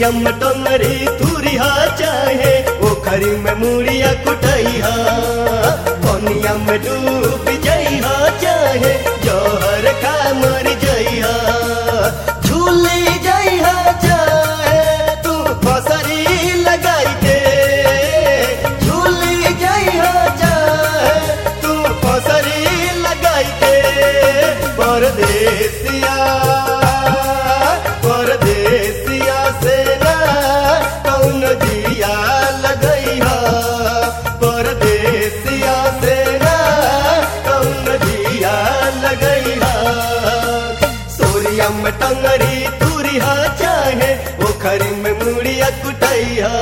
सोरियम टंगरी तुरिहा चाहे ओखरी में मुड़िया कुटैहा पनिया में डूब जइहा चाहे जहर खा मर जइहा झूली जइहा चाहे तू फसरी लगाई के झूली जइहा चाहे तू फसरी लगाई के परदेसिया परदेसिया से ना कौन जिया लगैहा परदेसिया से ना कौन जिया लगैहा सोरिया में टंगरी तुरिहा चाहे ओखरी में मुड़िया कुटैहा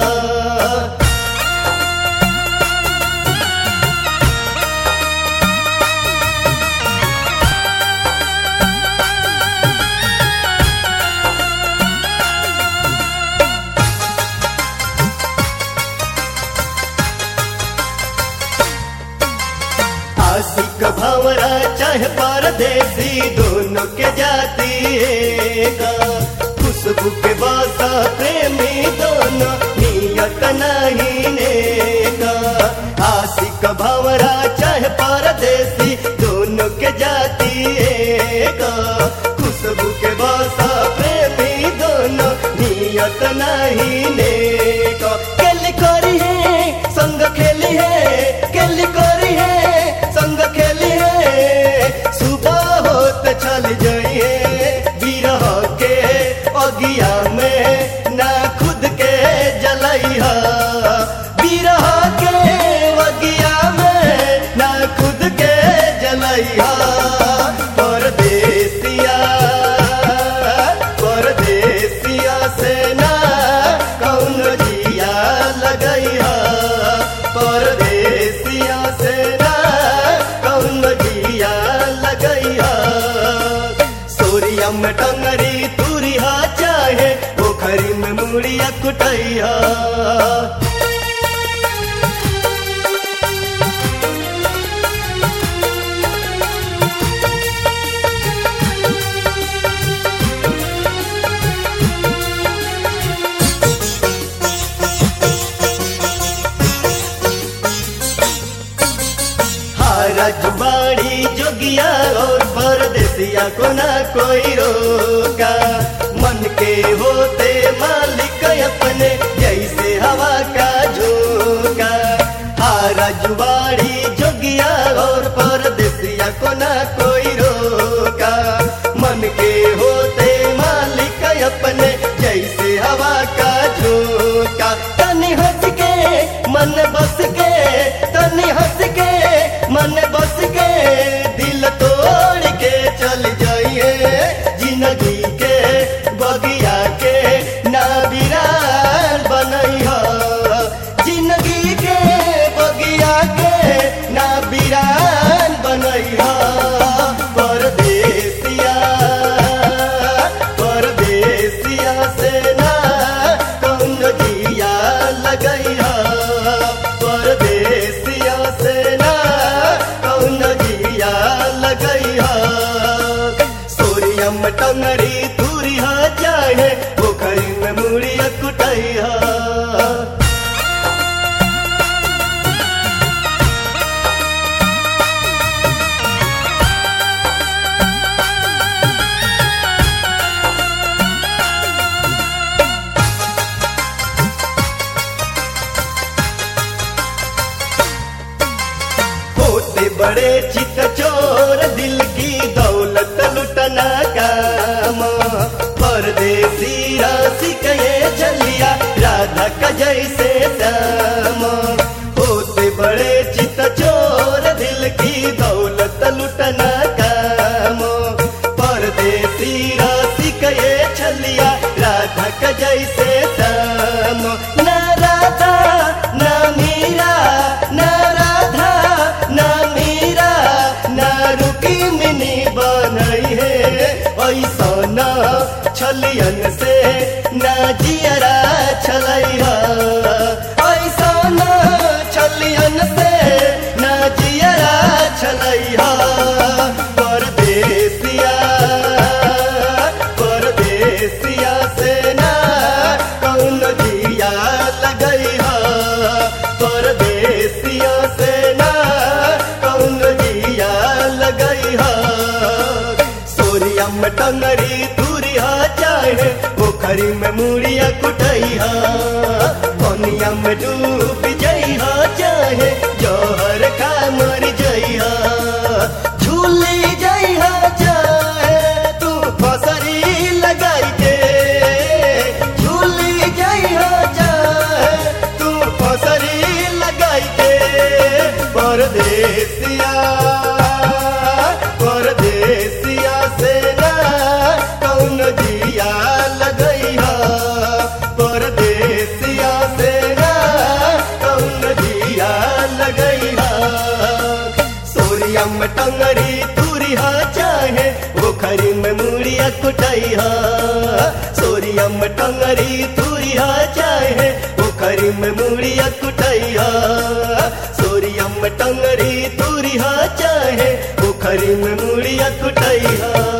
आशिक भंवरा चाहे परदेसी दोनों के जाती है खुशबू के बासा प्रेमी दोनों नियत नहीं नेका आशिक भंवरा चाहे परदेसी दोनों के जाती है खुशबू के बासा प्रेमी दोनों नियत नहीं नेका केली करी है संग खेली है केली करी है संग खेली है सुबह होत चल जाइए बिरह के अगिया में ना खुद के जलैहा बिरह के अगिया में ना खुद के जलैहा परदेसिया परदेसिया से ना कौन जिया लगैहा परदेसिया से ना कौन जिया लगैहा सोरिया में टंगरी तुरिहा चाहे पोखरी में मुड़िया कुटैहा रजबाड़ी जोगिया और परदेसिया को ना कोई रोका मन के होते मालिक अपने जैसे हवा का झोंका हाँ रजबाड़ी जोगिया और परदेसिया को ना कोई रोका मन के होते मालिक अपने जैसे हवा का झोंका तनी हंस के मन बस के तनी हंस के मन बस के दिल तोड़ के चल जाइए जिंदगी के बगिया के ना बिरान बनैहा जिंदगी के बगिया के ना बिरान बनैहा परदेसिया परदेसिया से ना कौन जिया लगैहा परदेसिया से ना कौन जिया लगैहा सोरियम टंगरी तुरिहा चाहे पोखरी में मुड़िया कुटैहा होते बड़े चित चोर दिल की दौलत लुटना काम परदेसी राशि कहे चलिया राधा का जैसे श्याम होते बड़े चित चोर दिल की दौलत लुटना काम परदेसी राशि कहे चलिया राधा का जैसे श्याम न राधा न मीरा न राधा न मीरा न रुकी मिनी बनई है ऐसा न छलियन से न जियरा छलैहा ऐसा न छलियन से न जियरा छलैहा परदेसिया परदेसिया से ना सोरिया में टंगरी दूरी हा चाहे पोखरी में मुड़िया कुटैया पनिया में डूब जइहा चाहे जहर खा मर जइहा झूली जइहा चाहे तू फसरी लगाई के झूली जइहा चाहे तू फसरी लगाई के परदेसिया परदेसिया से ना कौन जिया लगैहा परदेसिया से ना कौन जिया लगैहा सोरिया में टंगरी तुरिहा चाहे पोखरी में मुड़िया कुटैहा सोरिया में टंगरी तुरिहा चाहे पोखरी में मुड़िया कुटैहा सोरिया में टंगरी तुरिहा चाहे पोखरी में मुड़िया कुटैहा